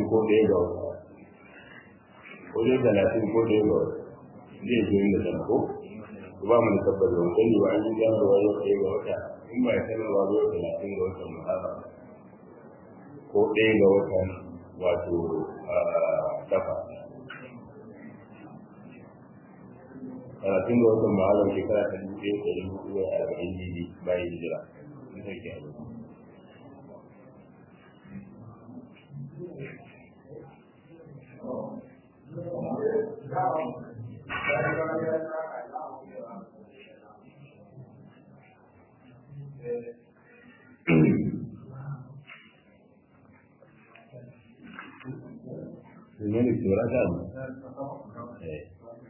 ko ɗaya ga wata ko dai talatin ko ɗaya ga wata zai zo inda tana ko ba mu da tabbata ba sani ba an yi sanarwa yau ɗaya ga wata in ba ya sanarwa ba yau talatin ga watan muharram ko ɗaya ga watan wato safa talatin ga watan muharram shekara ta dubu ɗaya da dubu ɗaya da arba'in ne bayan hijira in sarki a Sebenarnya suara Eh.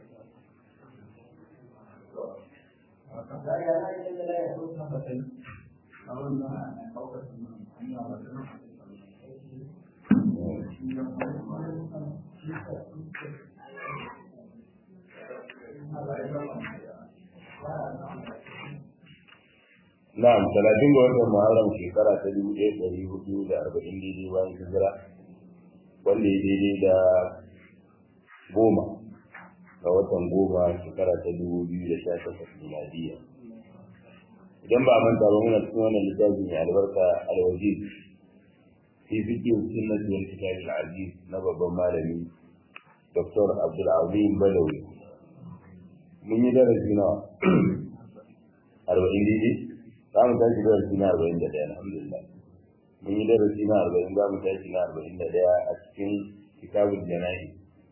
Na'am, talatin ga watan Muharram shekara ta dubu ɗaya ɗari hudu da arba'in daidai bayan hijira wanda ya daidai da goma ga watan goma shekara ta dubu biyu da sha takwas miladiya. Idan ba manta ba muna cikin wannan littafi mai albarka alwajiz fi fiqh sunnah wal kitab al-aziz na babban malami Dr. Abdul Azim Badawi. Mun yi darasi nawa? Arba'in daidai? za mu tashi darasi na arba'in da ɗaya alhamdulillah mun yi darasi na arba'in za mu tashi na arba'in da ɗaya a cikin kitabul jana'i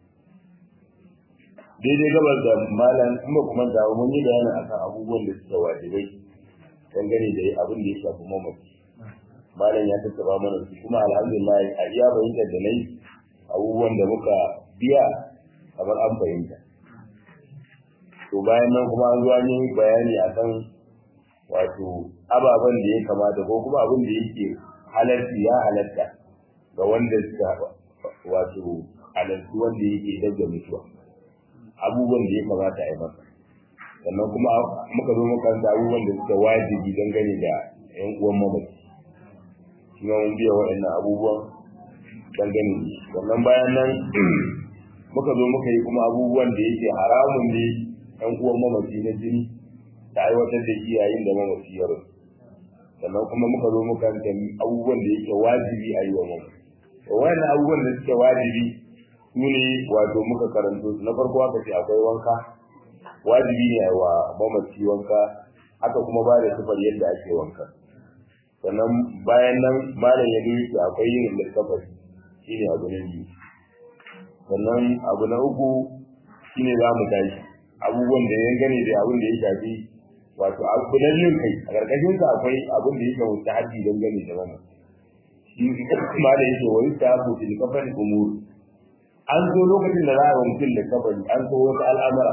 daidai gabar da malam in ba kuma da mun yi bayanin akan abubuwan da suka wajibai dangane da abin da ya shafi mamaci malam ya tattaba mana su kuma alhamdulillah a iya fahimtar da na yi abubuwan da muka biya kamar an fahimta to bayan nan kuma an zo an yi bayani akan wato ababen da ya kamata ko kuma abin da yake halarci ya halatta ga wanda suka wato halarci wanda yake daga mutuwa abubuwan da ya kamata a yi masa sannan kuma muka zo muka da abubuwan da suka wajibi dangane da yan uwan mamaci shi ma mun biya waɗannan abubuwan dangane da sannan bayan nan muka zo muka yi kuma abubuwan da yake haramun ne yan uwan mamaci na jini da aiwatar da shi yayin da mamaci ya rasu sannan kuma muka zo muka gani abubuwan da yake wajibi a yi wa mamaci to wannan abubuwan da suke wajibi su ne wato muka karanto su na farko aka ce akwai wanka wajibi ne a wa mamaci wanka haka kuma ba da sifar yadda ake wanka sannan bayan nan malam ya duki akwai yin littafari shine abu na biyu sannan abu na uku shine za mu tashi abubuwan da ya gane da abin da ya shafi wato abu na yin kai a ƙarƙashin sa akwai abin da yake wuce haji don gane da wannan shi ma da yake wani ta abu fil kafan umur an zo lokacin da za a mutum da kafani an so wasu al'amura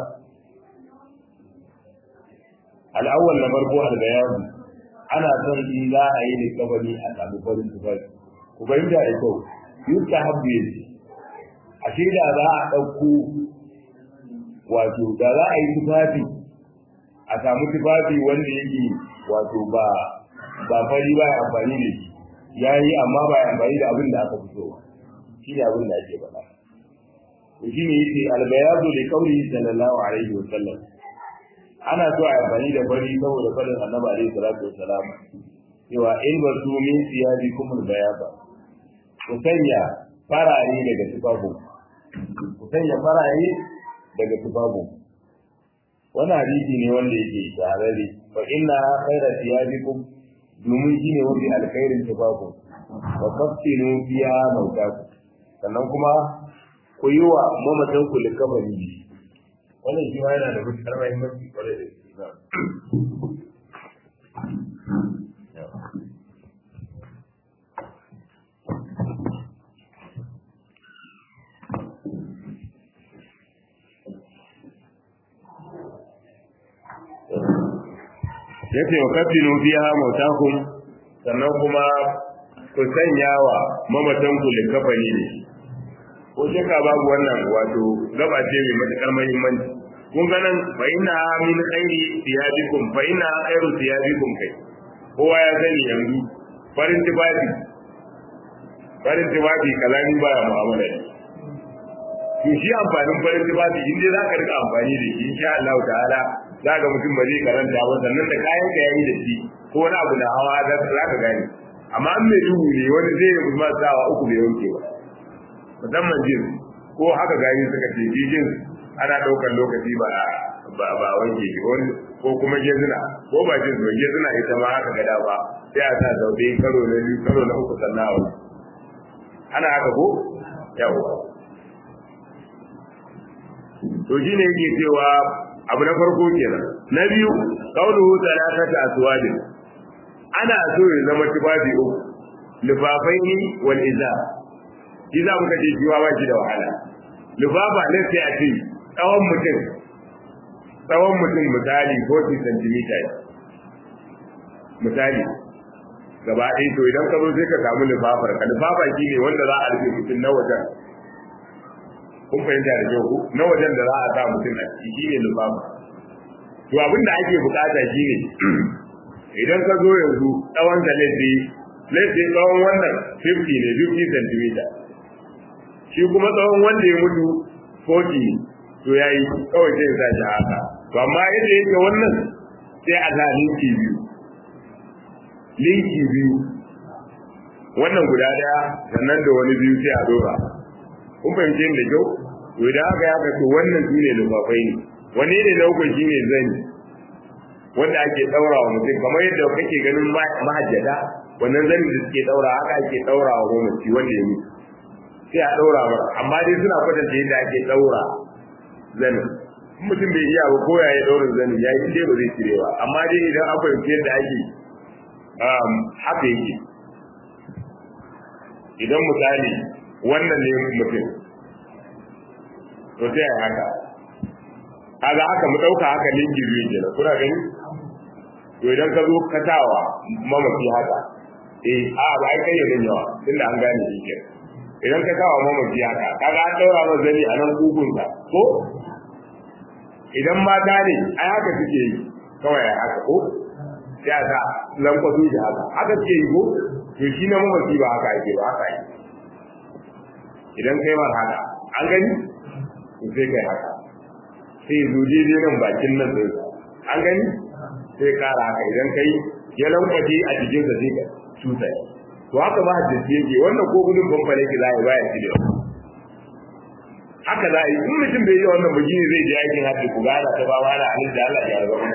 al'awwal na farko al-bayani ana son in za a yi da kafani a samu farin tufafi ku fahimta da kyau yutta habbu yace ashe da za a ɗauko wato da za a yi tufafi a samu tufafi wanda yake wato ba ba fari ba ya amfani da shi ya yi amma ba ya amfani da abin da aka fito ba shi ne abin da ake faɗa to shi ne yake albayadu da kauli sallallahu alaihi wa sallam ana so a yi amfani da fari saboda faɗin annabi alaihi salatu wa salam cewa in ba su min siyaji kuma bayaba ku sanya farare daga tufafin ku sanya farare daga tufafin wannan hadisi ne wanda yake shahararre fa inna khayra thiyabikum domin shine wanda alkhairin tufafin wa kaffinu fiha mautaku sannan kuma ku yi wa mamatan ku likafani wannan shi ma yana da matuƙar muhimmanci kwarai da gaske yace wa kafinu fiha mautakum sannan kuma ku sanya wa mamatan ku likafani ne ko shaka babu wannan wato gaba ce mai matukar muhimmanci kun ga nan fa inna min khairi thiyabikum fa inna khairu thiyabikum kai kowa ya sani yanzu farin tufafi farin tufafi kalami baya mu'amala ne to shi amfanin farin tufafi in dai zaka rika amfani da shi insha Allah ta'ala zaka mutum ba zai karanta ba sannan da kayan ka yayi da shi ko wani abu na hawa za ka gane amma an mai duhu ne wani zai yi kuma sawa uku bai wanke ba musamman jin ko haka gani suka ce jin ana ɗaukar lokaci ba ba ba wanke shi wani ko kuma gezina ko ba jin ba gezina ita ma haka gada ba sai a sa zaube karo na biyu karo na uku sannan a ana haka ko yawa to shine yake cewa abu na farko kenan na biyu qauluhu salatata aswadin ana so ya zama tufafi uku lifafaini wal iza shi za muka ce jiwa ba shi da wahala lifafa ne sai a ce tsawon mutum tsawon mutum misali 40 cm misali gaba ɗaya to idan ka zo sai ka samu lifafar ka lifafa shi ne wanda za a rufe mutum na wajen kun fahimta da kyau na wajen da za a sa mutum a ciki shi ne lifafa to abin da ake bukata shi ne idan ka zo yanzu tsawon da laifi laifi tsawon wannan 50 ne 50 cm shi kuma tsawon wanda ya mutu 40 to ya yi kawai sai sa shi haka to amma yadda yake wannan sai a sa linki biyu linki biyu wannan guda daya sannan da wani biyu sai a dora kun fahimce da kyau to idan haka ya to wannan su ne lufafai ne wani ne na uku shi ne zani wanda ake daura wa mutum kamar yadda kake ganin mahajjata wannan zanin da suke daura haka ake daura wa mamaci wanda ya mutu sai a daura ba amma dai suna kwatanta yadda ake daura zanin mutum bai iya ba koya ya daura zanin ya yi dai ba zai cire ba amma dai idan an fahimci yadda ake haka yake idan misali wannan ne mutum to sai a haka kaga haka mu dauka haka linki biyu kenan kuna gani to idan ka zo ka tawa mamaki haka eh a ba ai kai yayin yawa tunda an gane shi ke idan ka tawa mamaki haka kaga an daura masa zani a nan kugun ka ko idan mata ne ai haka suke yi kawai haka ko sai a sa lankwaso shi haka haka suke yi ko to shi na mamaki ba haka ake ba haka yi idan kai mar haka an gani to sai kai haka sai zo daidai nan bakin nan sai an gani sai kara haka idan kai ya lankwace a jikin sa sai ka tusa to haka ba hadisi yake wannan ko gudun bambale ki za a yi baya shi da haka za a yi in mutum bai yi wannan bugi zai je aikin hajji ku gana ta ba mana alin da Allah ya rabu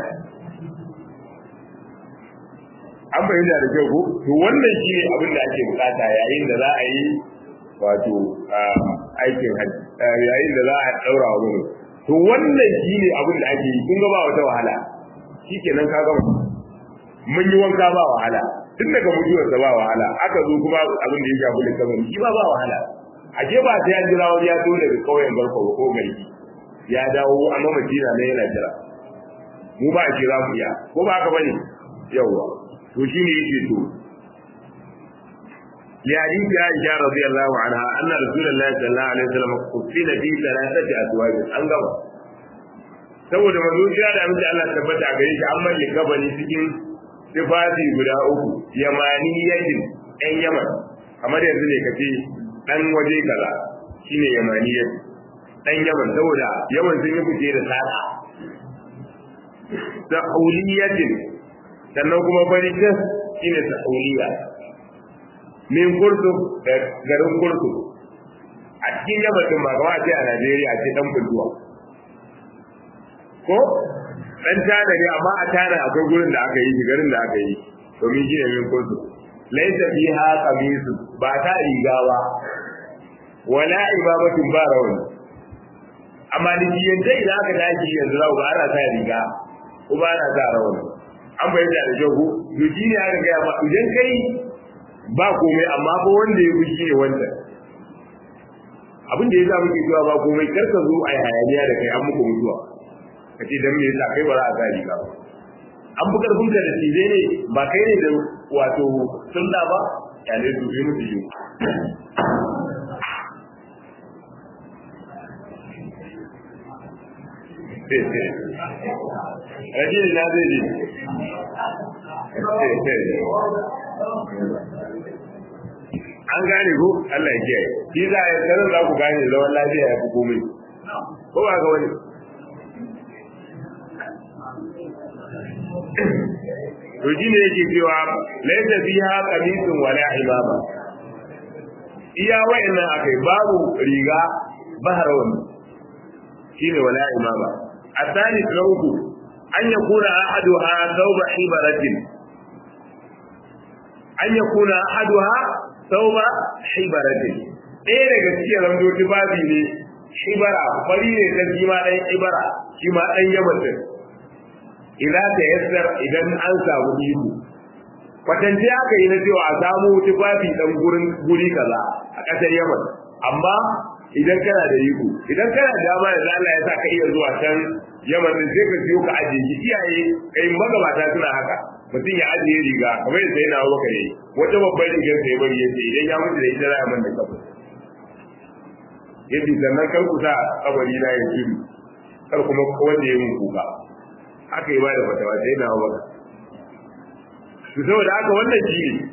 an bayyana da kyau ko to wannan shine abin da ake bukata yayin da za a yi wato aikin hajji yayin da za a daura wa mutum to wannan shine abin da ake yi kun ga ba wata wahala shikenan ka gama mun yi wanka ba wahala tun daga mutuwar ba wahala aka zo kuma abin da ya shafi da kamar shi ba ba wahala a je ba sai an jira wani ya zo daga kauyen garko ko gari ya dawo amma madina ne yana jira mu ba a kira mu ya ko ba haka bane yawwa to shine yake to لحديث عائشة رضي الله عنها أن رسول الله صلى الله عليه وسلم كفن في ثلاثة أزواج أنقضى saboda manzo ya da amince Allah tabbata a gare shi an malle gabani cikin tufafi guda uku yamani yadin ɗan yaman kamar yanzu ne kace ɗan waje kaza shine yamani yadin ɗan yaman saboda yaman sun yi fice da sada sa'uliyatin sannan kuma bari tas shine sa'uliya min kurtu garin kurtu a cikin yammacin ba kawai ce a Najeriya ce dan bulduwa ko dan tana ne amma a tana akwai gurin da aka yi garin da aka yi domin shi ne min kurtu laisa fiha qamisu ba ta riga ba wala ibabatun ba rawani amma da yanda idan aka tashi yanzu za ga ana sa riga ko ba ana sa rawani an bayyana da jago to shi ne aka ga ma idan kai ba komai amma ba wanda ya fushi ne wanda abin da ya za muke cewa ba komai kar ka zo a hayaniya da kai an muku mutuwa ka ce dan me yasa kai ba za a sa riga ba an fi karfin ka da tije ne ba kai ne da wato sunna ba ya ne su yi mutu yi Rajin na zai ji. an gane ko Allah ya kiyaye shi za a sanar za ku gane zaman lafiya ya fi komai ko ba ga wani to shi ne yake cewa laisa fiha qamisun wala imama iya wayannan akai babu riga bahrawan shine wala imama الثالث له أن يكون أحدها ثوب حبرة أن يكون أحدها ثوب حبرة ɗaya daga cikin ramdo tufafi ne shibara fari ne ta shi ma ɗan ibara shi ma ɗan yamatin idan ta yassar idan an samu iko kwatance aka yi na cewa a samu tufafi ɗan gurin guri kaza a ƙasar yaman amma idan kana da iko idan kana da dama da Allah ya sa ka iya zuwa can yaman din sai ka siyo ka ajiye shi iyaye kai magabata suna haka mutum ya ajiye riga kamar yadda yana waka ne wata babbar rigar sai bari yace idan ya mutu da ita za a man da kafa yace sannan kar ku sa kabari na ya shiru kar kuma wanda ya mun kuka haka yi ba da fatawa sai na waka to saboda haka wannan shi ne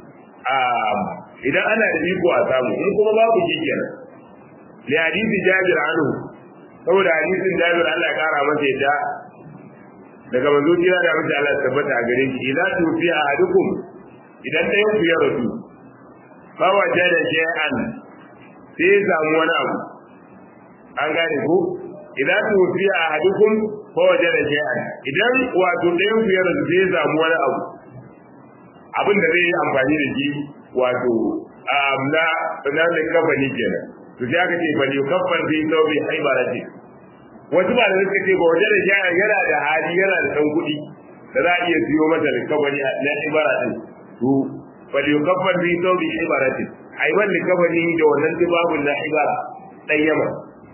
idan ana da iko a samu in kuma babu shi kenan li hadisi jabir anhu saboda hadisin jabir Allah ya kara masa yadda daga manzo jira da masa Allah tabbata a gare shi idan tufi ahadukum idan ɗayan ku ya rasu fa wajada shay'an sai ya samu wani abu an gane ko idan tufi ahadukum fa wajada shay'an idan wato ɗayan ku ya rasu sai ya samu wani abu abin da zai yi amfani da shi wato na na da kafani kenan to sai aka ce bal yukaffar fi thawbi haibarati wasu ba da suka ce ba waje da shaya yana da hali yana da dan kuɗi da za a iya siyo masa likabani na ibara din to bal yukaffar fi thawbi haibarati ai ban likabani da wannan tibabun na ibara dan yama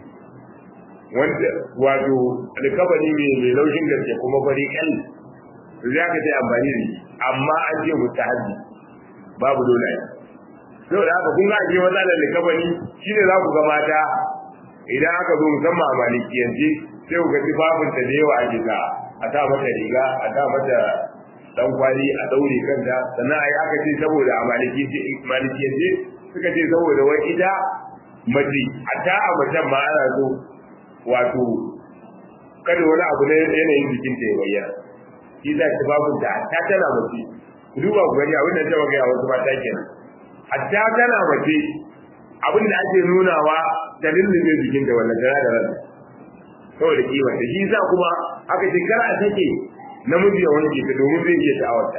wanda wato likabani ne mai laushin gaske kuma fari kan to sai aka ce amfani da shi amma an ce mutahabbi babu dole ne saboda haka kun ga ake matsalar likabani shine za ku ga mata idan aka zo musamman a malikiyance sai ku ga tufafin ta da yawa ake sa a sa mata riga a sa mata dan kwali a daure kanta sannan ai aka ce saboda a malikiyance suka ce saboda wai ita mace a ta a macen ma ana so wato kada wani abu na yanayin jikinta ya bayyana shi za ta babu da ta tana mace duba ku gani abin da ta magana wasu mata kenan hatta tana mace abin da ake nunawa da lullube jikin da wannan tana da ran saboda kima da shi sa kuma aka ce kar a take namiji ya wanke ta domin zai iya sha'awarta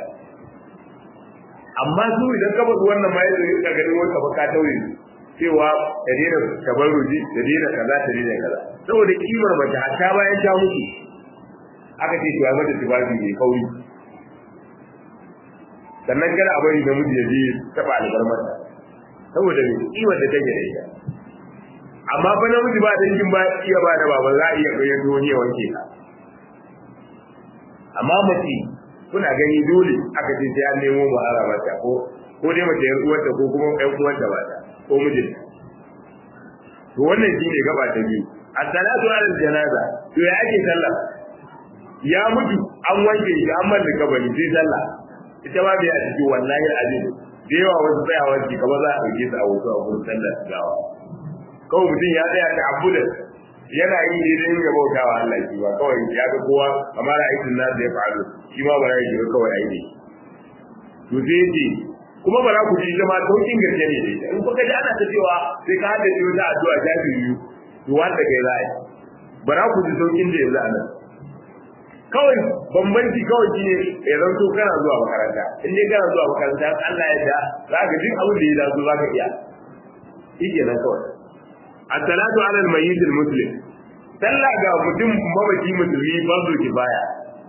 amma su idan ka bazu wannan ma yadda ka gani wata baka tauye cewa ta daina tabarruji ta daina kaza ta daina kaza saboda kimar mace hatta bayan ta mutu aka ce cewa mata tufafi mai kauri sannan kada a bari namiji ya je taba albarmarta saboda me kiwon da take da ita amma fa namiji ba dangin ba iya ba da baba za a iya bayan wani ya wanke ka amma mace kuna gani dole aka ce sai an nemo mahara mata ko ko dai mace yar uwarta ko kuma ɗan uwarta ba ta ko mijinta to wannan shine gaba ta biyu as-salatu ala janaza to ya ake sallah ya mutu an wanke shi an mallaka bani sai sallah ita ma bai a ciki wallahi azim da yawa wasu tsayawa ki kamar za a ɗauke su a wasu a wurin sallar gawa kawai mutum ya tsaya ta abuda yana yi ne don ya bauta wa Allah shi ba kawai ya ga kowa kamar aikin na da ya faru shi ma ba ya shiga kawai aiki to sai ce kuma ba za ku ji zama saukin gaske ne da ita in kuka ji ana ta cewa sai ka hada wata addu'a ta biyu to wanda kai za a yi ba za ku ji saukin da yanzu a nan kawai bambanci kawai shi ne ya zanto kana zuwa makaranta in dai kana zuwa makaranta Allah ya da za ka duk abin da ya dace za ka iya shi kenan kawai as-salatu ala al-mayyit al-muslim sallah ga mutum mabaki musulmi farzu kifaya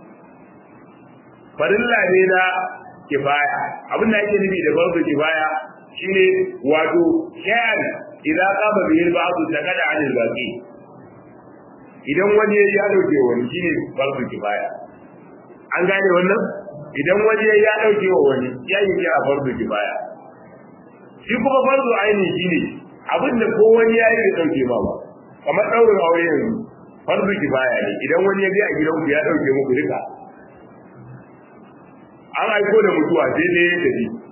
farilla ne na kifaya abin da ake nufi da farzu kifaya shine wato shay'an idan qama bihi al-ba'd takada 'an al-baqi idan wani ya dauke wani shine farzu kifaya an gane wannan idan wani ya dauke wa wani ya yi kira farzu kifaya shi kuma farzu aini shine abin da ko wani ya yi da dauke ma ba kamar daurin aure yanzu farzu kifaya ne idan wani ya ga a gidan ku ya dauke muku duka an aiko da mutuwa sai dai ya tafi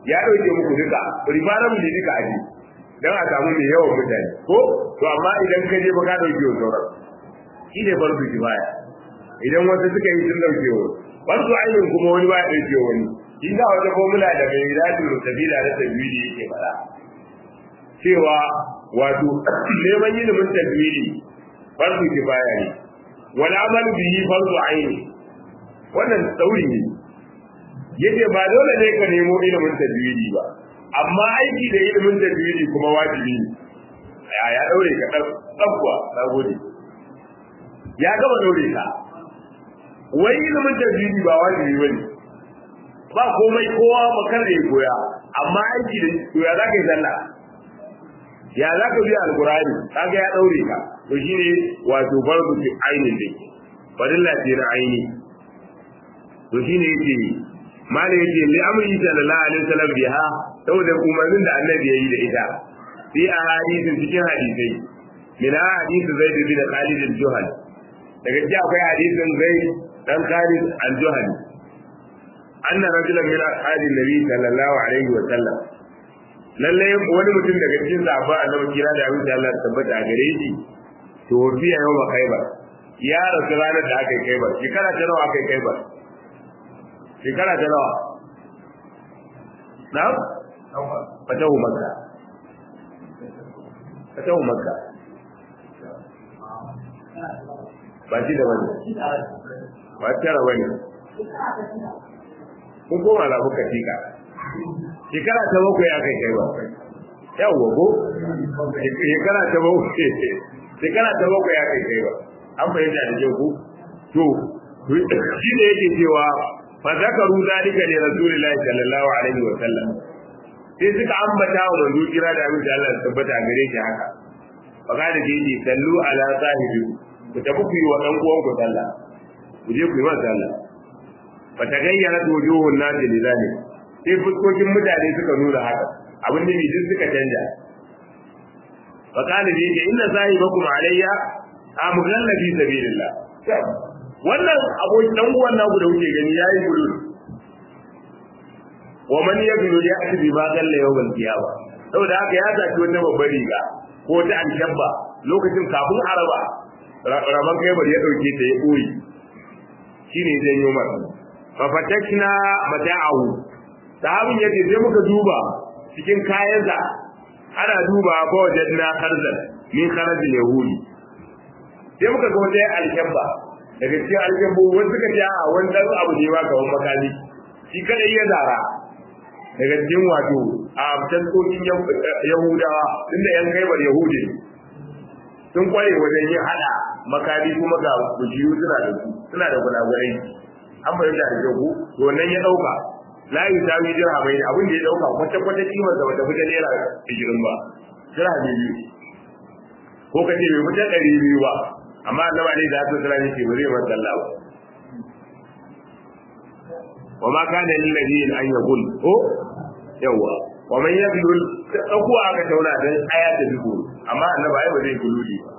ya dauke muku duka ribaran mu duka aji dan a samu mai yawan mutane ko to amma idan ka je ba ka dauke wa sauran shi ne farko kifaya idan wasu suka yi sun dauke wa farko ainihin kuma wani ba ya dauke wani shi za wata formula da mai radin rutabila da tajwidi yake fara cewa wato neman ilimin tajwidi farko kifaya ne wal amal bihi farko aini wannan tsauri ne yace ba dole ne ka nemo ilimin tajwidi ba amma aiki da ilimin tajwidi kuma wajibi ne ya ya daure ka dan tsabwa na gode ya gaba daure ka wai ilimin tajwidi ba wajibi bane ba komai kowa makar da ya koya amma aiki da koya za ka yi sallah ya za ka biya alkurani kaga ya daure ka to shine wato fardu fi ainin da fadilla ce na aini to shine yake malai yake li amri sallallahu alaihi wasallam biha saboda umarnin da annabi yayi da ita fi ahadithin cikin hadisai min hadith zaid bin khalid al-juhal daga ji akwai hadisin zaid dan khalid al-juhal anna rajulan min ashabi nabi sallallahu alaihi wasallam lalle wani mutum daga cikin sahabban annabi kira da abin da Allah tabbata a gare shi to fiya yau ba khaibar ya rasu ranar da aka yi khaibar shekara ta nawa aka yi khaibar shekara ta nawa na fatahu makka fatahu makka ba shi da wani ba tara wani kun koma labu katika shekara ta bakwai ya kai kai ba yawwa ko shekara ta bakwai shekara ta bakwai ya kai kai ba an fahimta da kyau ko to shi ne yake cewa fa zakaru zalika li rasulillahi sallallahu alaihi wa sallam sai suka ambata wa manzo kira da abin da Allah ya tabbata gare shi haka fa kada ke yi sallu ala sahibi ku tafi ku yi wa dan uwan ku sallah ku je ku yi masa sallah fa tagayyara wujuhun nasi lidhalik sai fuskokin mutane suka nuna haka abin da duk suka canja fa kana bi inna sahibakum alayya amghalla fi sabilillah wannan abokin dan uwan naku da kuke gani yayi gudu wa man yabdu ya ati bi ma galla yawmal qiyama saboda haka ya zaki wata babbar riga ko ta alkabba lokacin kafin araba raban kai bari ya dauke ta ya koyi shine zai yi umar fa fatakna mata'ahu sahabin yace sai muka duba cikin kayansa ana duba ba wajadna kharzan min kharazil yahudi sai muka ga wata alkabba daga cikin aljambu wani suka ce a wani dan abu ne ba kawan makami shi kada iya zara daga cikin wato a tantokin yahudawa tunda yan gaibar yahudi sun kware wajen yin hada makami kuma ga kujiyu suna da su suna da gulagurai an fahimta da kyau to wannan ya dauka la yi tawi jira mai abin da ya dauka kwata kwata kimar da bata fita naira 20 ba jira biyu ko kace bai fita 200 ba amma annaba ne da hatu sura yake ba zai bar sallah ba wa ma kana lil ladina an yaqul ko yawa wa man yaqul dauko aka tauna dan aya ta dubu amma annaba ai ba zai guludi ba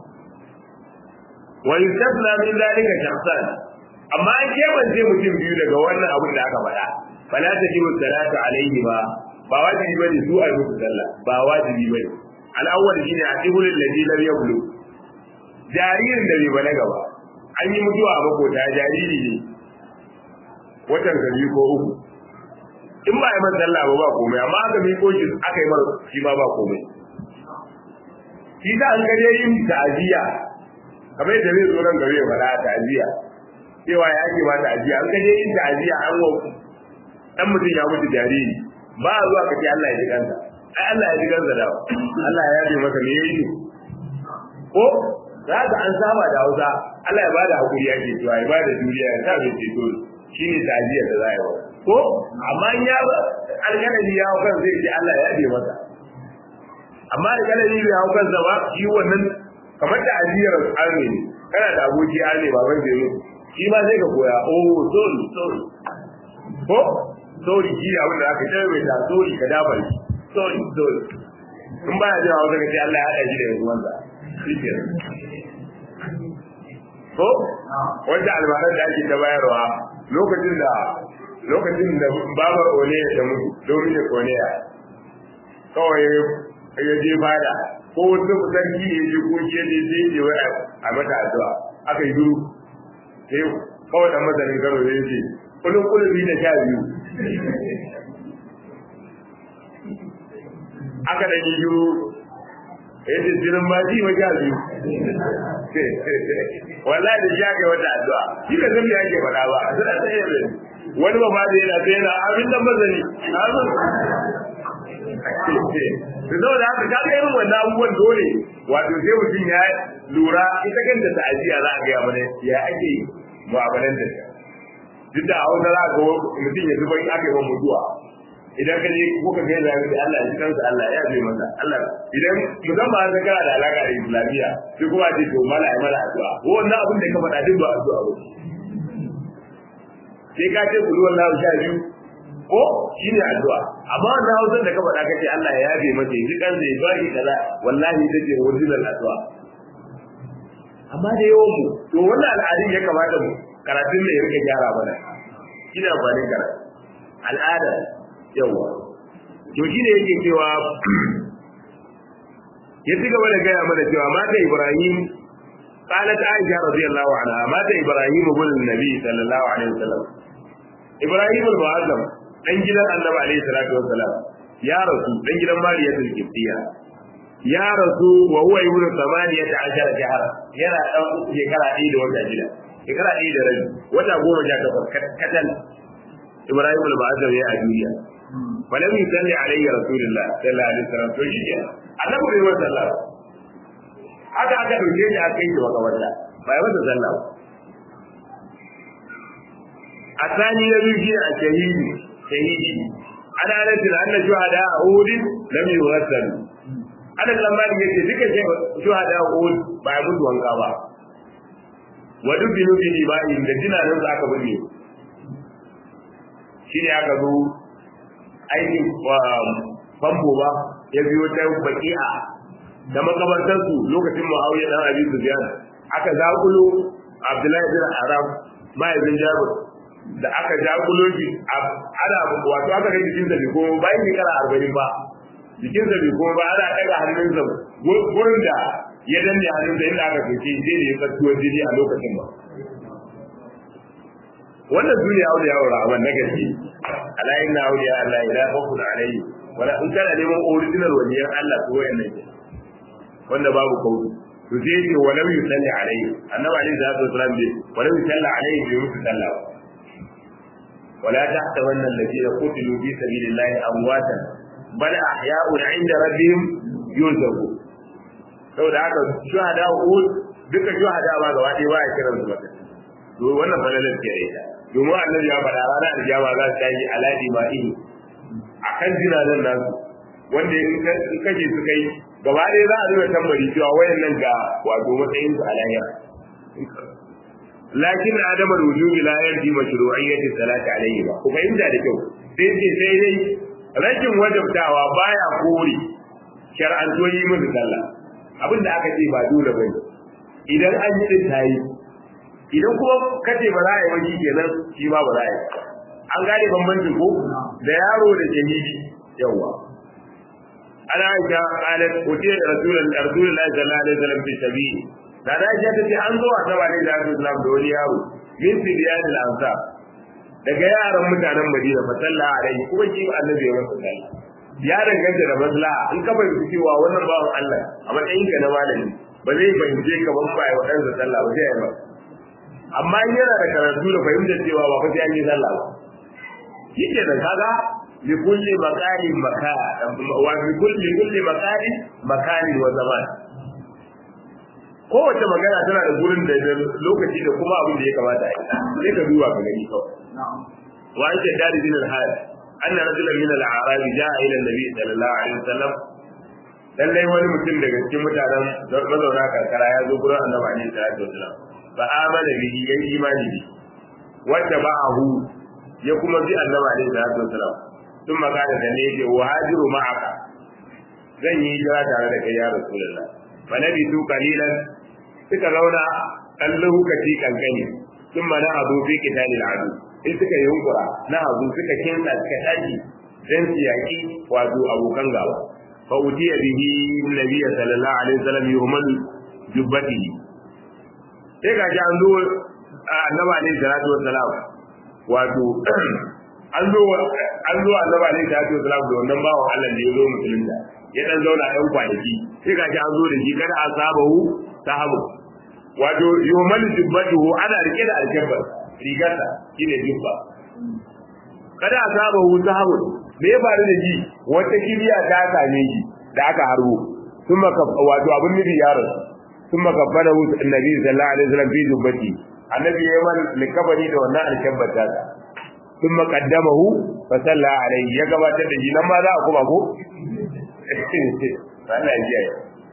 wa yusabla min zalika shakhsan amma an kebance mutum biyu daga wannan abin da aka faɗa fala tajibu salatu alaihi ba ba wajibi bane su ai musu sallah ba wajibi bane al-awwal shine atibul ladhi lam yablu jaririn da bai balaga ba an yi mutuwa a makota jariri ne watan gari ko uku in ba a yi sallah ba ba komai amma aka miko shi aka yi mar shi ba ba komai shi da an gare yin ta'aziyya kamar yadda zai zo nan gare ya faɗa ta'aziyya cewa ya ake ma ta'aziyya an gare yin ta'aziyya an wa dan mutum ya mutu jariri ba a zuwa kace Allah ya ji kansa ai Allah ya ji kansa da Allah ya yabe masa me yayi ko za ka an saba da Hausa Allah ya bada hakuri yake cewa ya bada juriya ya sa bai ceto shine ta'aziyya da za a yi wa ko amma in ya alƙalami ya hau kan zai ce Allah ya yabe masa amma alƙalami bai hau kansa ba shi wannan kamar da ajiyar arme ne kana da aboki arme baban da yi shi ma sai ka koya oh sorry sorry ko sorry shi abin da aka tsaye mai ta sorry ka dafa shi sorry sorry in baya jin hausa ka ce Allah ya haɗa shi da yanzu wanda shi ke ko wanda albaran da ake ta bayarwa lokacin da lokacin da babar oneya ta mutu dominic oneya kawai ya je fada ko wasu sarki ya je ko shi ne sai je wai a mata addu'a aka yi duru sai kawai dan masanin karo ya ce kulun kulun da sha biyu aka da yi duru ya ce jirin ma ji wa sha biyu wallahi da shi aka yi wata addu'a shi ka san me ake faɗa ba a suna tsaye da wani ba ba da yana tsaye na abin nan mazani da zo da haka kaga irin wannan abubuwan dole wato sai mutum ya lura ita kanta ta'aziyya za a gaya mana ya ake mu'amalan da ta duk da hausa za ga mutum ya zuba in aka yi wa mutuwa idan ka je kuka ga yana da Allah ya kansa Allah ya bai masa Allah idan musamman an kana da alaka da islamiyya sai kuma ce to mala ai mala addu'a ko wannan abin da ka faɗa duk ba addu'a ba sai ka ce kulu wallahu sha biyu ko shi ne addu'a amma wannan hausar da ka faɗa kace Allah ya yabe masa ya ji kan zai ba shi kaza wallahi ita ce original addu'a amma da yawan mu to wannan al'adun ya kamata mu karatun da ya rika gyara mana shi ne amfanin karatu al'ada yawa to shi ne yake cewa ya ci gaba da gaya mana cewa mata Ibrahim قالت عائشة رضي الله عنها مات إبراهيم ابن النبي صلى الله عليه وسلم إبراهيم المعظم dan gidan annabi alaihi salatu wassalam ya rasu dan gidan mariyatul kibtiya ya rasu wa huwa ibnu samaniyata ashara shahara yana dan shekara ɗaya da wata shida shekara ɗaya da rabi wata goma sha takwas katal ibrahim al-ba'azam ya a duniya falam yusalli alayhi rasulullah sallallahu alaihi wasallam to shi kenan annabi bai masa sallah haka aka dauke shi aka yi wa kawata bai masa sallah الثاني يبي شيء الشهيد shahidi ana nufin anna shuhada a uhud lam yughassalu ana lambari yace duka shuhada a uhud ba ya mutu wanka ba wa dubinu bi ibahi da jinanin za aka binne shine aka zo aikin famfo ba ya biyo ta baki'a da makamantarsu lokacin muawiya dan abi sufyan aka zakulo abdullahi bin arab mahaifin jabir da aka jakulo shi ana wato aka kai jikinsa bai koma bayan shekara arba'in ba jikinsa bai koma ba ana ɗaga hannunsa gurin da ya danne hannunsa inda aka kai sai da ya tsattuwar jini a lokacin ba wannan su ne auliya wa rahman na gaske ala inna auliya Allah ila khawfun alayhi wala in kana neman original waliyan Allah to wayannan ke wanda babu kauri to sai yake walau yusalli alayhi annabi alayhi salatu wasalam bai walau yusalli alayhi bai musu sallah ba ولا تحسبن الذين قتلوا في سبيل الله امواتا بل احياء عند ربهم يرزقون saboda haka shuhada uhud duka shuhada ba gaba ɗaya ba ya kiran su mata to wannan falalar ke da ita domin annabi ya faɗa rana da jama za su tashi aladi ma ihi akan jinanan nasu wanda in kaje su kai gaba ɗaya za a nuna tambari cewa wayannan ga wato matsayin su a lahira lakin adam al-wujub la yarji mashru'iyyati salati alayhi ba ku fahimta da kyau sai ce sai dai rashin wajabtawa baya kore shar'anto yi mun sallah abinda aka ce ba dole bane idan an yi din tayi idan kuma kace ba za a yi wani kenan shi ba ba za a yi an gane bambancin ko da yaro da shahidi yawa ana aisha qalat utiya rasulullahi rasulullahi sallallahu alaihi wasallam fi sabili da da aisha tace an zo a saba ne da Islam da wani yaro min sibiyan al-ansar daga yaran mutanen Madina fa sallallahu alaihi kuma shi annabi ya masa sallah ya danganta da maslaha in ka fahimci cewa wannan bawan Allah a matsayin ka na malami ba zai fahimce ka ban ba wa ɗansa sallah ba sai ya yi amma in yana da karatu da fahimtar cewa ba fa sai an yi sallah ba shi ke da kaga li kulli maqalin makan wa li kulli kulli maqalin makanin wa zaman kowace magana tana da gurin da lokaci da kuma abin da ya kamata a yi sai ka duba ka gani kawai wa an ce dari bin al-hal anna rajulan min al-a'rab ja'a ila an-nabi sallallahu alaihi wasallam lallai wani mutum daga cikin mutanen mazauna karkara ya zo gurin annabi alaihi salatu wasallam fa amana bihi yayi imani bi wanda ba'ahu ya kuma bi annabi alaihi salatu wasallam sun magana da ne yake wahajiru ma'aka zan yi hijira tare da kai ya rasulullah fa nabi tu qalilan suka zauna dan lokaci kankani sun mana abu fi qitalil adu sai suka yunkura na hagu suka kinsa suka tashi dan su yaki wato abokan gaba fa udiya bihi nabiyyi sallallahu alaihi wasallam yuhmal jubbatihi sai ga an zo annabi alaihi salatu wassalam wato an zo an zo annabi alaihi salatu wassalam da wannan bawan Allah da ya zo musulunta ya dan zauna ɗan kwanaki sai ga an zo da shi kada asabahu sahabu wato yuhmal jubbatuhu ana rike da alkabbar rigarsa shine jubba kada asabahu sahabu me ya faru da shi wata kibiya ta same shi da aka harbo kuma wato abin nufi yaron ثم كفنه النبي صلى الله عليه وسلم في جبته النبي يمن لكبني da wannan alkabbata ta ثم قدمه فصلى عليه ya gabatar da shi nan ma za a kuma ko Allah ya ji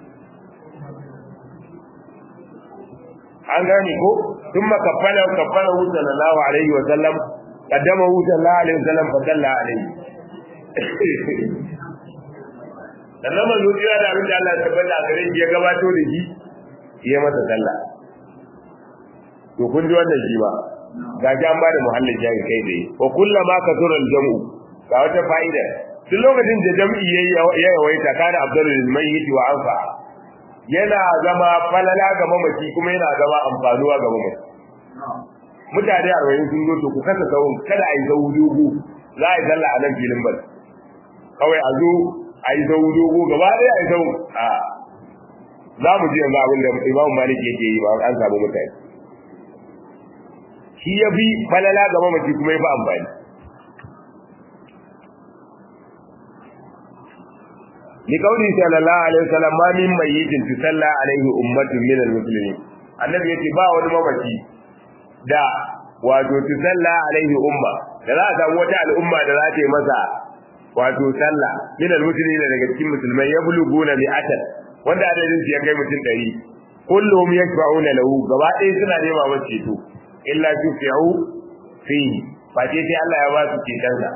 an gani ko ثم كفنه كفنه صلى الله عليه وسلم قدمه صلى الله عليه وسلم فصلى عليه sannan manzo jira da abin da Allah ya tabbata a gare shi ya gabato da shi ya masa sallah to kun ji wannan shi ba ga ji an ba da muhallin jami kai dai wa kullama kasura al-jam'u ga wata fa'ida duk lokacin da jam'i ya yawaita kana abdul mayyit wa anfa yana zama falala ga mamaci kuma yana zama amfanuwa ga mamaci mutane arba'in sun zo to ku kasa sahun kada a yi zahu dogo za a yi sallah a nan filin bal kawai a zo a yi zahu dogo gaba ɗaya a yi zahu a za mu ji yanzu abin da imamu malik yake yi ba an samu mutane shi ya fi falala ga mamaci kuma ya fi amfani li kauli sallallahu alaihi wasallam ma min mayyitin tusalla alaihi ummatun min almuslimin annabi yace ba wani mamaci da wato tusalla alaihi umma da za a samu wata al'umma da za ta yi masa wato sallah min almuslimin daga cikin musulmai ya buluguna mi'atan wanda adadin su ya kai mutum ɗari kullum yashfa'una lahu gaba ɗaya suna nema masa ceto illa tufi'u fihi face sai Allah ya ba su cetonsa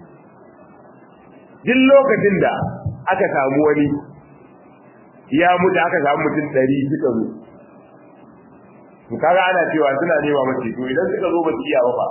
duk lokacin da aka samu wani ya mutu aka samu mutum ɗari suka zo to kaga ana cewa suna nema masa ceto idan suka zo ba su iya ba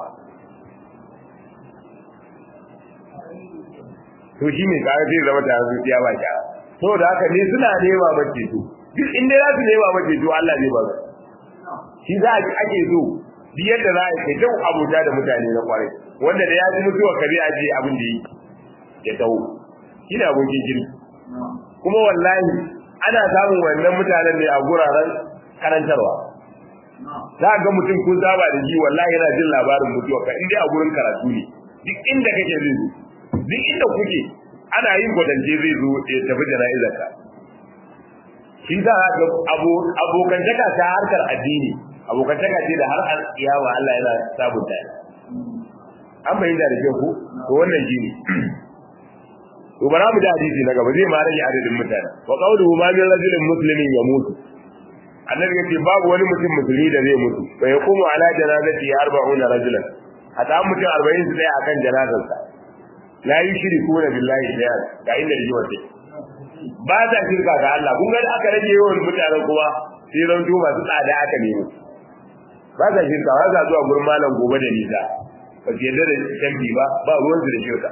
to shi ne kaga zai zama tare su iya ba shi saboda haka ne suna nema masa ceto duk inda za su nema masa ceto Allah zai ba su shi za a ake so duk yadda za a kai kyau abota da mutane na kwarai wanda da ya ji mutuwa kare a je abin da yi ya taho shi ne abokin jini kuma wallahi ana samun wannan mutanen ne a guraren karantarwa za ga mutum kun saba da shi wallahi yana jin labarin mutuwa ka inda a gurin karatu ne duk inda kake zai zo duk inda kuke ana yin gwadance zai zo ya tafi jana'izarka shi za a ga abokantaka ta harkar addini abokantaka ce da har an iyawa Allah yana sabunta an bayyana da kyau ko to wannan shine to bara mu da hadisi na gaba zai ma rage adadin mutane wa qawluhu ma min rajulin muslimin yamutu annabi yace babu wani mutum musulmi da zai mutu fa yaqumu ala janazati 40 rajulan hatta mutum 40 su dai akan janazarsa la yushrikuna billahi shay'an ga inda rijiwa take ba ta shirka ga Allah kun ga aka rage yawan mutanen kuma sai ran masu tsada aka nemo ba ta shirka ba za zuwa gurin malam gobe da nisa ba su yadda da canfi ba ba ruwan su da shirka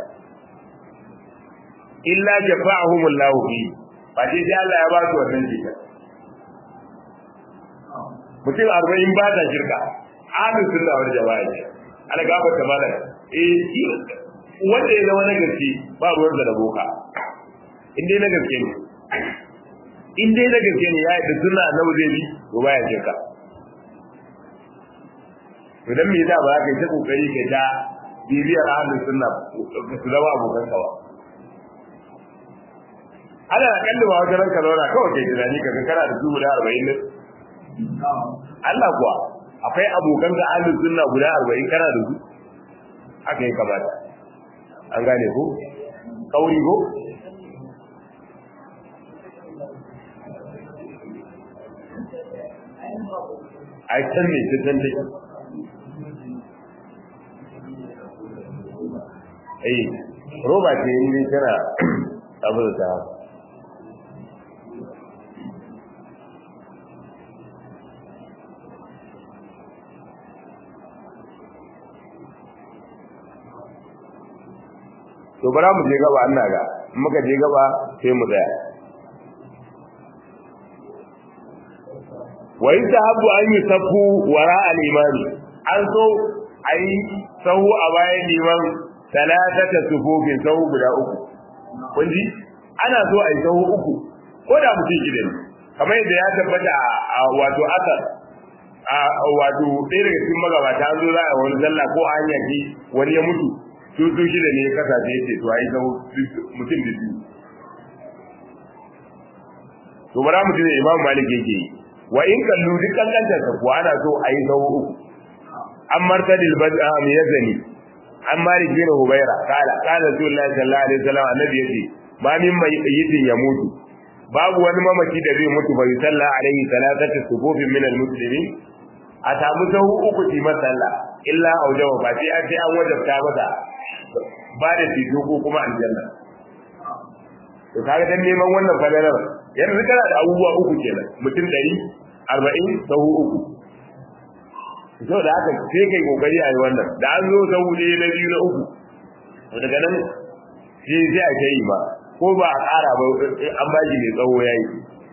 illa jafa'ahum Allah fi ba sai sai Allah ya ba su wannan shirka mutum arba'in ba ta shirka ahlus sunna wal jama'a ne ana gaba ta malam eh wanda ya zama na gaske ba ruwan da boka in dai na gaske ne in dai na gaske ne ya yi da sunna na zai bi to baya shirka to dan me yasa ba ka yi ta kokari ka ta bibiyar ahlus sunna su zama abokan kawa ana kalli ba wajen ranka zauna kawai kai tunani ka kana da dubu da arba'in ne Allah kuwa akwai abokan ka ahlus sunna guda arba'in kana da su haka ya kamata an gane ko kauri ko ai can ne ta can take eh roba ce in tana abin ta to bara mu je gaba ina ga muka je gaba sai mu tsaya wa yusahabu an yusaffu wara al-imami an so ayi sahu a bayan liman talatata sufufin sahu guda uku kun ji ana so ayi sahu uku ko da mutum shida ne kamar yadda ya tabbata a wato asar a wato ɗaya daga cikin magabata an zo za a wani sallah ko a hanya ki wani ya mutu su su shida ne ya kasance ya ce to ayi sahu mutum da biyu to bara mutum ne imam malik yake yi wa in kallu duk kankantar ka kuwa ana so a yi sahu uku an martadil bad'am yazani an malik bin hubaira kala kala rasulullahi sallallahu alaihi wasallam annabi yace ba min mai yidin ya mutu babu wani mamaki da zai mutu bai salla alaihi salatati sufufin min almuslimin a samu sahu uku ti masalla illa aujaba ba sai an sai an wajabta masa ba da tito ko kuma aljanna to kaga dan neman wannan fadalar yanzu kana da abubuwa uku kenan mutum ɗari arba'in sahu uku so da haka sai kai kokari a yi wannan da an zo sahu ɗaya na biyu na uku to daga nan sai sai a kai ba ko ba a ƙara ba an ba shi mai tsawo ya yi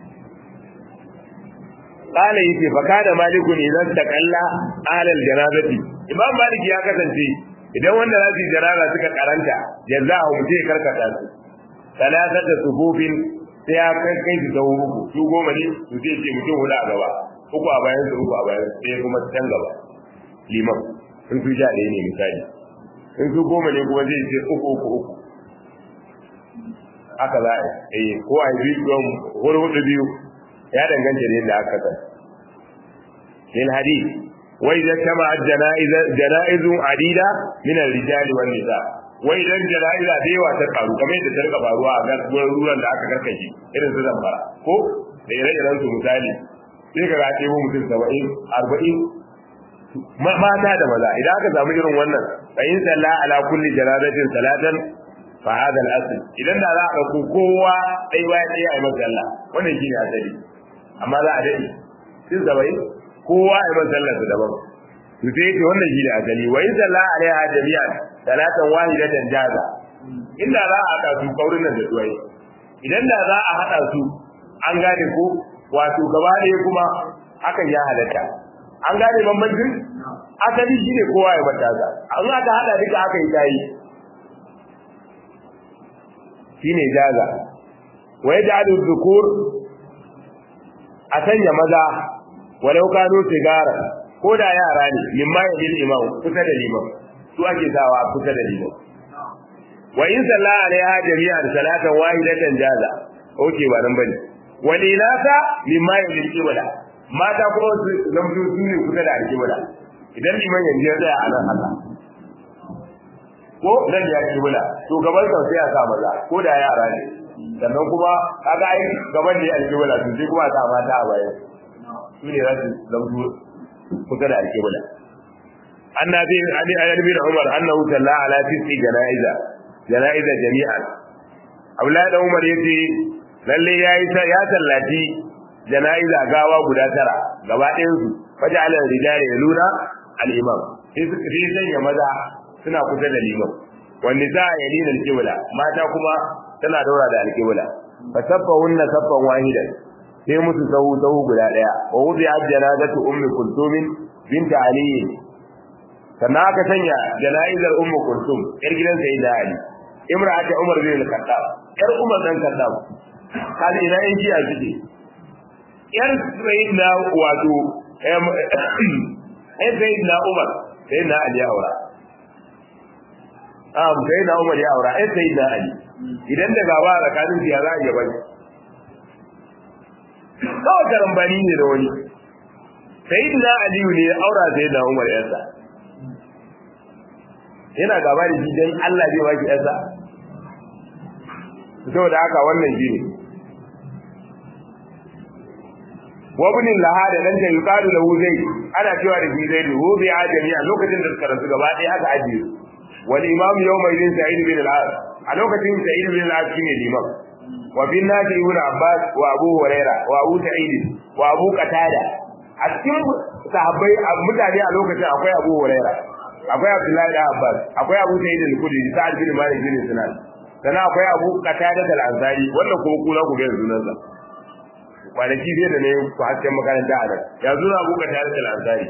قال يتي فكان مالك إذا استقل على الجنازة إمام مالك ya kasance idan wanda za su yi janaza suka karanta jazahu mutum ya karkata su talatata sufufin sai ya kai kai su sau uku su goma ne su sai ce mutum huɗu a gaba uku a bayan su uku a bayan su sai kuma can gaba liman in su sha ɗaya ne misali in su goma ne kuma zai ce uku uku uku haka za a yi ko a yi biyu hudu hudu biyu ya danganta da yadda aka san lil hadith wa idza kama janaiz janaiz adida min ar-rijal wan nisa wa idan janaiza da yawa ta karu kamar yadda ta rika faruwa a garkuwar ruwan da aka karkashe irin su zambara ko da ire-iren su misali sai ka ga ɗebo mutum saba'in arba'in mata da maza idan aka samu irin wannan fa in salla ala kulli janazatin salatan fa hada al-asl idan da za a ɗauko kowa ɗaya bayan ɗaya a yi masa sallah wannan shine asali amma za a daɗe sun saba'in kowa a yi masa sallah su daban to sai yake wannan shine asali wa in salla alaiha jami'an salatan wahidatan jaza inda za a haɗa su kaurin nan da duwai idan da za a haɗa su an gane ko wato gaba ɗaya kuma hakan ya halatta an gane bambancin asali shine kowa ya bata za an aka haɗa duka aka yi tayi shine jaza wa yaj'alu dhukur a sanya maza walau kano sigara ko da yara ne limma ya bil imam kusa da limam su ake sawa kusa da limam wa in salla alaiha jami'an salatan wahidatan jaza oke ba nan bane walilata mimma ya bil qibla mata kuma su zamto su ne kusa da alqibla idan liman yanzu ya tsaya a nan haka ko nan ya qibla to gaban sa sai ya sa maza ko da yara ne sannan kuma kaga ai gaban ne alqibla to sai kuma sa mata a baya su ne za su zamto kusa da alqibla annabi ali ali bin umar annahu salla ala tis'i janaiza janaiza jami'an abdullahi da umar yace lalle yayi ya sallaci janaiza gawa guda tara gaba ɗayan su faja'ala rijali yaluna al-imam sai suka sai sanya maza suna kusa da liman wanda za a yalina al-qibla mata kuma tana daura da al-qibla fa saffahunna saffan wahidan sai musu sahu sahu guda daya wa wudi janazatu ummi kulthum bint ali sannan aka sanya jana'izar ummu kulthum yar gidan sayyida ali imra'atu umar bin al-khattab yar umar dan khattab kaji ina yin jiya suke yar sayyidina wato em sayyidina umar sayyidina ali ya aura am sayyidina umar ya aura ai sayyidina ali idan da gaba tsakanin su ya za a yaba kawai karambani ne da wani sayyidina ali ne ya aura sayyidina umar yarsa yana gaba da shi dan Allah zai baki yarsa saboda haka wannan shi ne wabnin lahada dan da yuqalu lahu zai ana cewa da shi zai hu bi ajami a lokacin da suka rasu gaba ɗaya aka ajiye wal imam yawma idin sa'id bin al-as a lokacin sa'id bin al-as shine limam wa bin nadi ibn abbas wa abu huraira wa abu sa'id wa abu qatada a cikin sahabbai mutane a lokacin akwai abu huraira akwai Abdullahi da Abbas akwai Abu Sa'id al-Khudri Sa'ad bin Malik bin Sinan sannan akwai Abu Qatada al-Ansari wannan kuma kula ku ga sunan sa kwanaki zai da ne ku hasken makaranta a nan ya zuna Abu Qatada al-Ansari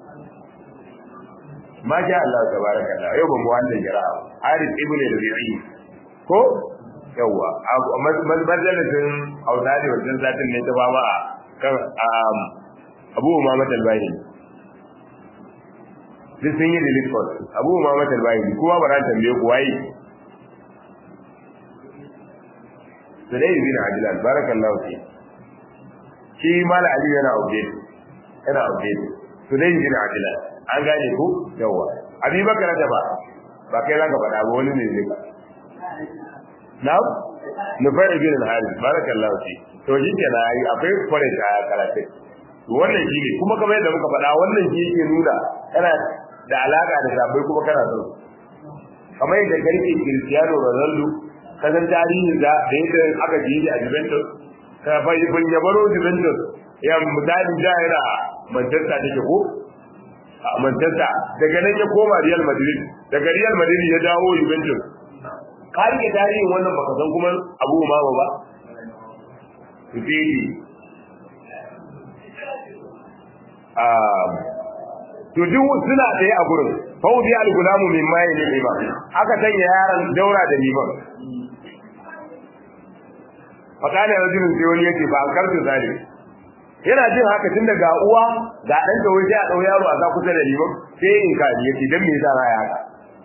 ma sha Allah tabaraka Allah yau ba mu wannan jira'a Harith ibn Rabi'i ko yawa mazalatin Auzadi wajen zatin ne ta fama a kan Abu Umama al-Bahili duk sun yi delete code Abu Umama al-Bahili kowa ba ran tambaye ku waye Sudai bin Ajlan barakallahu fi shi mala Ali yana update yana update Sudai bin Ajlan an gane ku yawa Abi Bakar da ba ba kai zaka faɗa ba wani ne zai ka Na'am Nufai ibn al-Harith barakallahu fi to shi kenan ai akwai kware a karatu wannan shi ne kuma kamar yadda muka faɗa wannan shi yake nuna kana da alaka da sabai kuma kana so kamar yadda garke Cristiano Ronaldo kasan tarihin da da yadda aka ji a Juventus ka bai ban yabaro Juventus ya misali da yana Manchester take ko a Manchester daga nan ya koma Real Madrid daga Real Madrid ya dawo Juventus ka rike tarihin wannan baka san kuma Abu Umama ba Fifidi to duk suna tsaye a gurin faudi al-gulamu min mai ne imam aka sanya yaron daura da liman fakana rajulun sai wani yake ba an kartu zalim yana jin haka tun daga uwa ga dan da waje a dau yaro a za kusa da liman sai in ka yake dan me yasa ya haka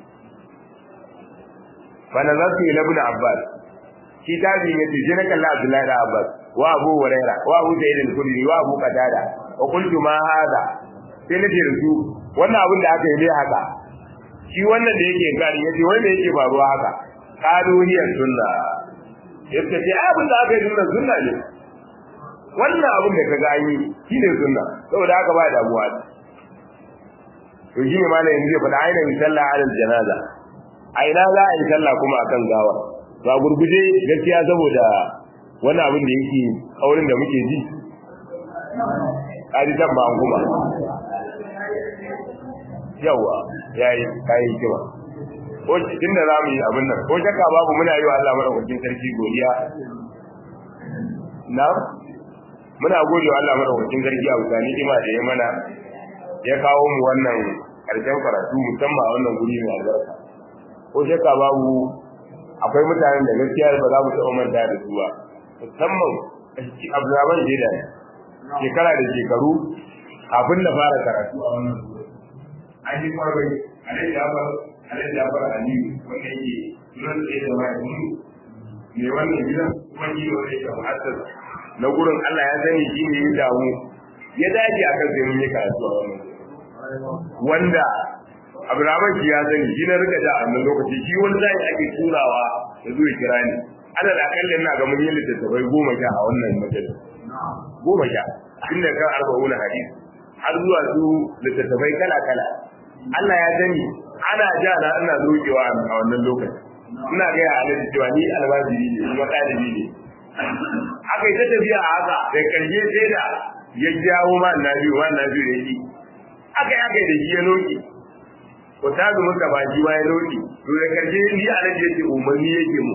fa nazartu ila ibn abbas shi tabi yace je na kalla abdullahi da abbas wa abu hurairah wa abu sa'id al-khudri wa abu qatada wa qultu ma hada sai na ce su wannan abin da aka yi ne haka shi wannan da yake gari yace wanda yake faruwa haka kaduniyar sunna yace ce abin da aka yi sunna sunna ne wannan abin da kaga an yi shine sunna saboda haka ba damuwa to shi ne malamin zai faɗa ainihin sallah alal janaza a ina za a yi sallah kuma akan gawa ba gurguje gaskiya saboda wani abin da yake kaurin da muke ji kaji can ba an kuma yawa yayi kayi kima ko cikin da zamu yi abin nan ko shakka babu muna yi wa Allah madaukakin sarki godiya na muna gode wa Allah madaukakin sarki a bisa ni'ima da ya mana ya kawo mu wannan karshen karatu musamman a wannan guri mai albarka ko shakka babu akwai mutanen da gaskiya ba za mu taɓa manta da su ba musamman Abdulrahman Jeda shekara da shekaru kafin da fara karatu a wannan guri an yi kwarai alai jafar alai jafar aliyu wanda yake sunan da ya zama ya mutu mai wannan gidan kuma yi wanda yake muhassas na gurin Allah ya sani shi ne ya damu ya dace akan sai mun yi karatu a wannan wanda Abdulrahman shi ya sani shi na rika da a wannan lokaci shi wani zai ake turawa ya zo ya kira ni ana da akalla ina ga mun yi littattafai goma sha a wannan majalis goma sha inda kan arba'una hadisi har zuwa su littattafai kala kala Allah ya sani ana ja na ina zokewa a wannan lokaci ina ga ya alaji cewa ni albaziri ne kuma ɗalibi ne aka yi ta tafiya a haka da karshe sai da ya jawo ma na biyu ma na biyu da shi aka yi aka yi da shi ya loki ko ta zo muka ba shi ma ya loki to da karshe ni alaji yake umarni yake mu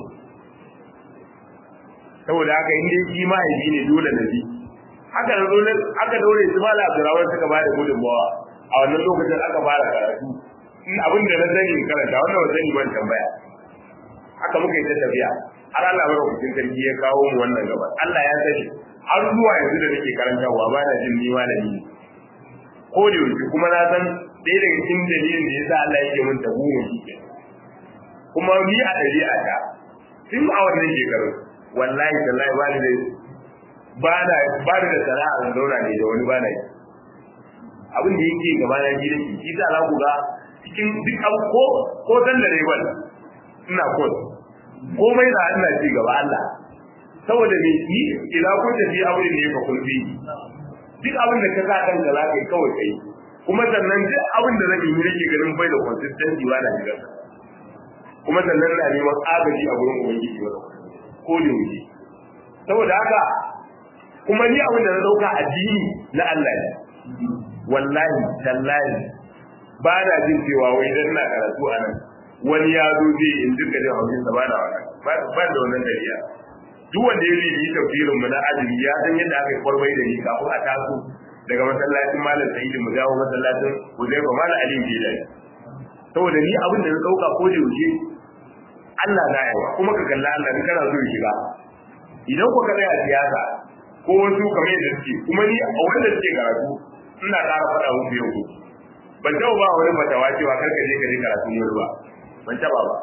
saboda haka in dai shi mahaifi ne dole na bi haka da dole aka daure su mala abdurrahman suka ba da gudunmawa a wannan lokacin aka fara karatu in abin da na sani in karanta wannan ba sani ban tambaya haka muka yi ta tafiya har Allah bar hukuncin sarki ya kawo mu wannan gaba Allah ya sani har zuwa yanzu da nake karantawa ba na jin ni malami ne ko da yaushe kuma na san ɗaya daga cikin dalilin da yasa Allah yake mun tabu mu shi kuma ni a ɗabi'a ta tun a wannan shekaru wallahi tallahi ba ni da ba da ba da sana'a da zauna ne da wani ba na yi abin da yake gaba na ji da shi shi za ku ga cikin duk abu ko ko san da rewan ina ko komai da ina ci gaba Allah saboda me ni ila kun da fi aure ne ka kulfi duk abin da ka sa kan ka zaka kawai kai kuma sannan duk abin da zan yi nake ganin bai da consistency ba na shiga kuma sannan na neman agaji a gurin ubangiji ba ko da wuce saboda haka kuma ni abin da na dauka addini na Allah ne wallahi tallahi ba na jin cewa wai dan na karatu a nan wani ya zo zai in duka jin haushin sa ba na wannan ba da wannan dariya duk wanda ya bi yi tafsirin mu na azumi ya san yadda aka yi kwarbai da ni kafin a taso daga masallacin malam sa'idu mu dawo masallacin huzaifa malam ali jilani saboda ni abin da na dauka ko da yaushe Allah na yawa kuma ka kalla Allah in kana so ya shiga idan ku kada a siyasa ko wasu kamar yadda suke kuma ni a wanda suke karatu ina ƙara faɗa muku yau ban taɓa ba wani fatawa cewa kar ka je ka je karatun wani ba ban taɓa ba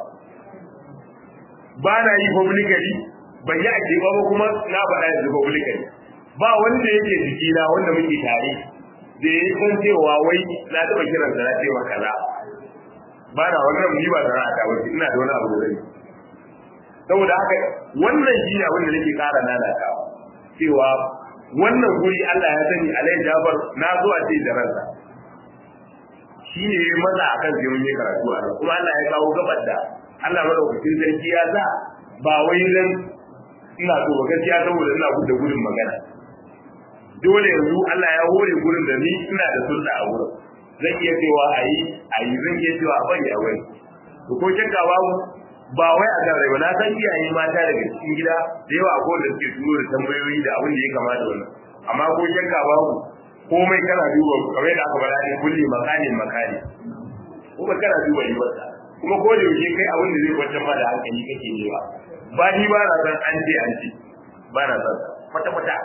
ba na yi publicly ban yi ake ba kuma na faɗa yanzu publicly ba wanda yake jikina wanda muke tare da ya san cewa wai na taɓa kiransa na cewa kaza ba na wannan ni ba sana'a ta wace ina da wani abu da zai saboda haka wannan shi ne abin da nake ƙara lalatawa cewa wannan guri Allah ya sani alai jabar na zo a ce da ransa shi ne ya maza akan sai mun yi karatu a kuma Allah ya kawo gabar da Allah madaukakin sarki ya sa ba wai nan ina so ba gaskiya saboda ina gudda gudun magana dole yanzu Allah ya hore gurin da ni ina da sulɗa a wurin zan iya cewa a yi a yi zan iya cewa a bari a wai to ko shakka babu ba wai a kan ba na san iyaye mata daga cikin gida da yawa ko da suke turo da tambayoyi da abin da ya kamata wannan amma ko shakka babu komai kana duba kamar yadda aka faɗa ne kulli makani makani kuma kana duba ribarsa kuma ko da yaushe kai abin da zai kwantar ma da hankali kake nema ba ni ba na san an ce an ce ba na san kwata kwata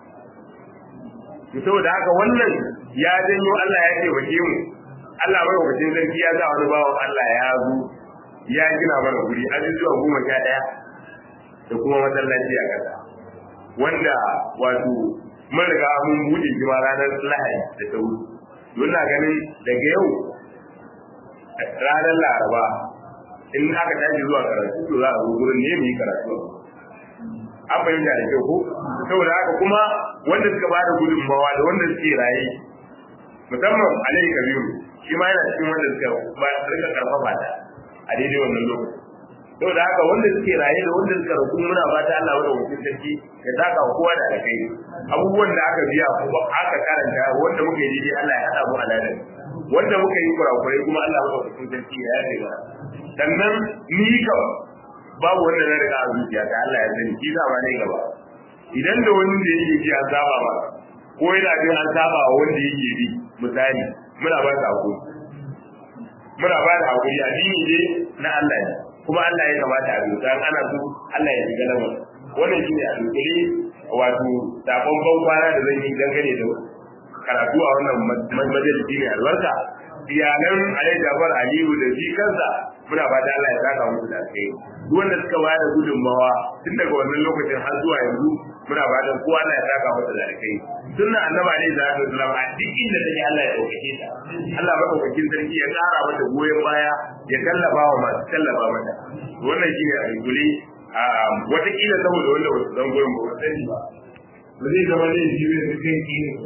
to saboda haka wannan ya janyo Allah ya taimake mu Allah mai wakacin sarki ya sa wani bawan Allah ya zo ya gina mana guri ajujuwa goma sha ɗaya da kuma masallaci a ƙasa wanda wato mun riga mun buɗe shi ma ranar lahadi da ta wuce don na ganin daga yau ranar laraba in aka tashi zuwa karatu to za a zo gurin ne mu yi karatu an fahimta da kyau ko saboda haka kuma wanda suka ba da gudunmawa da wanda suke raye musamman alayhi kabiru shi ma yana cikin wanda suka ba rika karfafa ta a daidai wannan lokaci saboda haka wanda suke raye da wanda suka rasu muna fata Allah wanda mutum sarki ya taka wa kowa da alkai abubuwan da aka biya ko aka karanta wanda muka yi daidai Allah ya hada mu aladan wanda muka yi kurakurai kuma Allah wanda mutum sarki ya yafe mana sannan ni kawai babu wanda na riga a zuciya ta Allah ya sani shi za ma ne gaba idan da wani da yake ji an saba ba ko yana jin an saba wa wanda yake bi misali muna ba ta hakuri muna ba da hakuri addini ne na Allah ne kuma Allah ya kamata a duka ana so Allah ya shiga lamarin wannan shine a dukuri wato sakon ban kwana da zan yi dangane da karatu a wannan majalisi ne albarka iyalan Alai Jafar Aliyu da shi kansa muna fata Allah ya saka musu da kai duk wanda suka ba da gudunmawa tun daga wannan lokacin har zuwa yanzu muna fatan kowa Allah ya saka masa da kai sunna annabi alaihi salatu wasallam a duk inda take Allah ya dauke ta Allah madaukakin sarki ya kara mata goyon baya ya tallafa wa masu tallafa mata wannan shine a dukule a watakila saboda wanda wasu zan goyon ba sani ba ba zai zama laifi ne kai